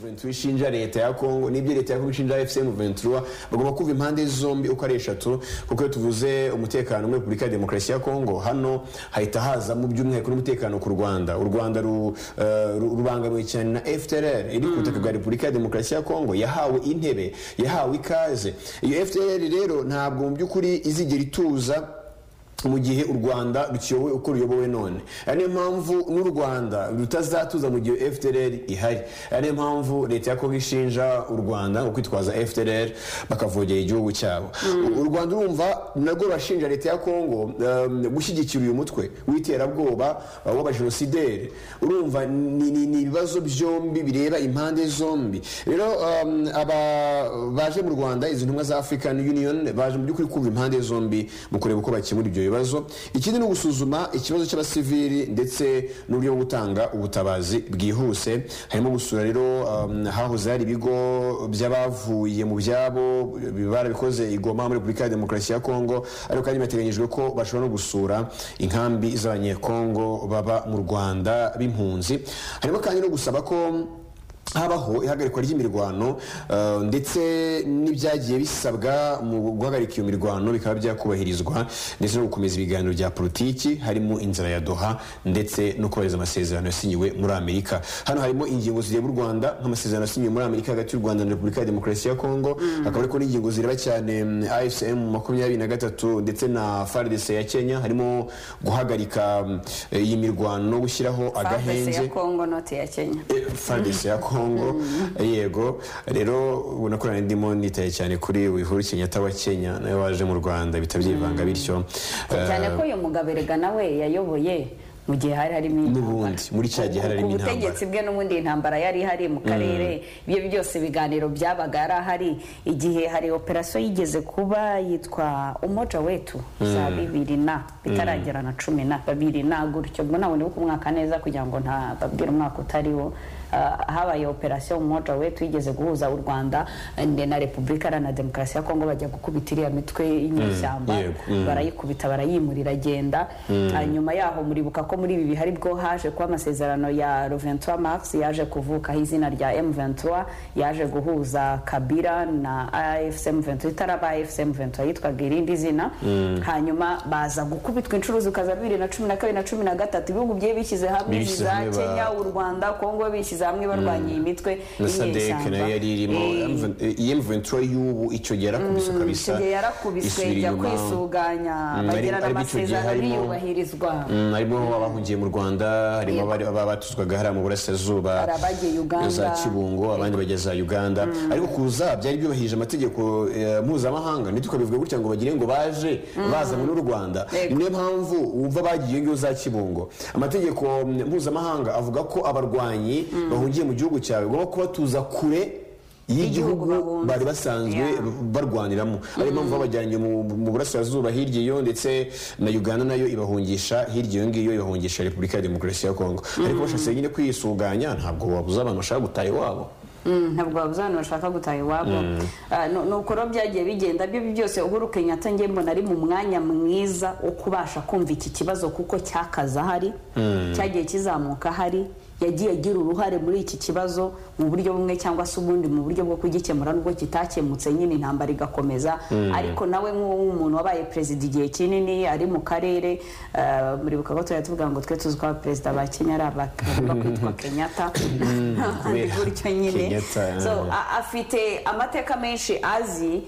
Ventura ishinja leta ya Congo n'ibyo leta ya Congo ishinja FC Ventura bagomba kumva impande zombi uko ari eshatu kuko iyo tuvuze umutekano muri Repubulika ya Demokarasi ya Congo hano hahita haza mu by'umwihariko n'umutekano ku Rwanda u Rwanda ru- eh, ru- rubangamiwe cyane na FDLR iri ku butaka bwa Repubulika ya Demokarasi ya Congo yahawe intebe yahawe ikaze iyo FDLR rero ntabwo mu by'ukuri izigera ituza mu gihe u rwanda rukiyobowe uko ruyobowe none ari niyo mpamvu n'u rwanda rutazatuza mu gihe fdr ihari ari niyo mpamvu leta ya kongo ishinja u rwanda ngo kwitwaza fdr bakavogera igihugu cyabo u u rwanda urumva narwo rurashinja leta ya kongo um, gushyigikira uyu mutwe w'iterabwoba uh, w'abajenosideri urumva ni ni- ni ibibazo byombi bireba impande zombi rero um, aba baje mu rwanda izi ntumwa za african union baje mu by'ukuri kumva impande zombi mu kureba uko bakemura ibyo bibazo ikindi ni ugusuzuma ikibazo cy'abasivili ndetse n'uburyo bwo gutanga ubutabazi bwihuse harimo gusura rero um, hahoze hari ibigo by'abavuye mu byabo bi- barabikoze i Goma muri Repubulika ya Demokarasi ya Kongo ariko kandi binateganyijwe ko bashobora no gusura inkambi z'abanyekongo baba mu Rwanda b'impunzi harimo kandi no gusaba ko habaho ihagarikwa ry'imirwano uh, ndetse n'ibyagiye bisabwa mu guhagarika iyo mirwano bikaba byakubahirizwa ndetse no gukomeza ibiganiro bya politiki harimo inzira ya doha ndetse no kubahiriza amasezerano yasinyiwe muri amerika hano harimo ingingo zireba u rwanda nk'amasezerano yasinyiwe muri amerika hagati y'u rwanda na repubulika ya demokarasi ya kongo hakaba ariko n'ingingo zireba cyane mm, afcm makumyabiri na gatatu ndetse na fardc ya kenya harimo guhagarika mm, iyi mirwano no gushyiraho Fabese agahenge ya Kongo noti ya Kenya fandisi ya kongo yego rero ubona ko nari ndimo nitaye cyane kuri wihuru kenyatta wa kenya nawe waje mu rwanda bita byivanga bityo cyane ko uyu mugabo erega nawe yayoboye mu gihe hari harimo intambara. N'ubundi, muri cya gihe hari harimo Ku butegetsi bwe n'ubundi iyi ntambara yari ihari mu karere ibyo byose ibiganiro byabaga yari ahari igihe hari operasiyo yigeze kuba yitwa umoja wetu za bibiri na bitaragera na cumi na babiri na gutyo ubwo ntabwo ndibuka umwaka neza kugira ngo ntababwire umwaka utariwo Ah, habaye operasiyo umoja wetu yigeze guhuza u rwanda eh, na repubulika iharanira demokarasi ya kongo bajya gukubita iriya mitwe y'inyeshyamba yego, mm. barayikubita barayimura iragenda hanyuma yaho muribuka ko muri ibi bihari bwo haje kuba amasezerano ya Roventura Max yaje kuvukaho izina rya M23 yaje guhuza Kabila na AFC M23 itaraba AFC M23 yitwaga irindi zina hanyuma baza gukubitwa inshuro zikaza bibiri na cumi na kabiri na cumi na gatatu ibihugu byiye bishyize hamwe Bishyize iza hamwe ba- Kenya u Rwanda Kongo bishyize hamwe barwanya iyi mitwe na sadek y'inyeshyamba. nayo yari irimo Eh, iyemventura y'ubu icyo gihe yarakubiswe kabisa icyo gihe yarakubiswe isubira ijya inyuma. kwisuganya Mm, bagirana ariko icyo gihe amasezerano harimo- ntiyubahirizwa Mm, harimo baba bahungiye mu rwanda harimo abari- ababa batuzwaga hariya mu burasirazuba Hari abagiye Uganda. za kibungo abandi bajya za uganda ariko kuza byari byubahirije amategeko eh, mpuzamahanga ntitukabivuge gutya ngo bagire ngo baje bazanywe n'u rwanda Yego. niyo mpamvu wumva bagiye ngiyo za kibungo amategeko mm, mpuzamahanga avuga ko abarwanyi bahungiye mu gihugu cyawe ugomba kubatuza kure y'igihugu bahunze. bari basanzwe Yeah. barwaniramo ariyo mpamvu babajyanye mu mu burasirazuba hirya iyo ndetse na uganda nayo ibahungisha hirya iyo ngiyo ibahungisha repubulika ya demokarasi ya kongo ariko bashatse nyine kwisuganya ntabwo wabuze abantu bashaka gutaha iwabo Mm, ntabwo babuze abantu bashaka gutaha iwabo Ah, nu- ni uko rero byagiye bigenda byo byose uhuru kenyatta njye mbona ari mu mwanya mwiza wo kubasha kumva iki kibazo kuko cyakaza hari cyagiye kizamuka hari yagiye agira uruhare muri iki kibazo mu buryo bumwe cyangwa se ubundi mu buryo bwo kugikemura nubwo kitakemutse nyine intambara igakomeza ariko nawe nk'umuntu wabaye perezida igihe kinini ari mu karere ah, muribuka ko tuba tuvuga ngo twe tuzi ko abaperezida ba kenya ari aba- bagomba kwitwa kenyatta kubera gutyo nyine Kenyatta, So, mm. a- afite amateka menshi azi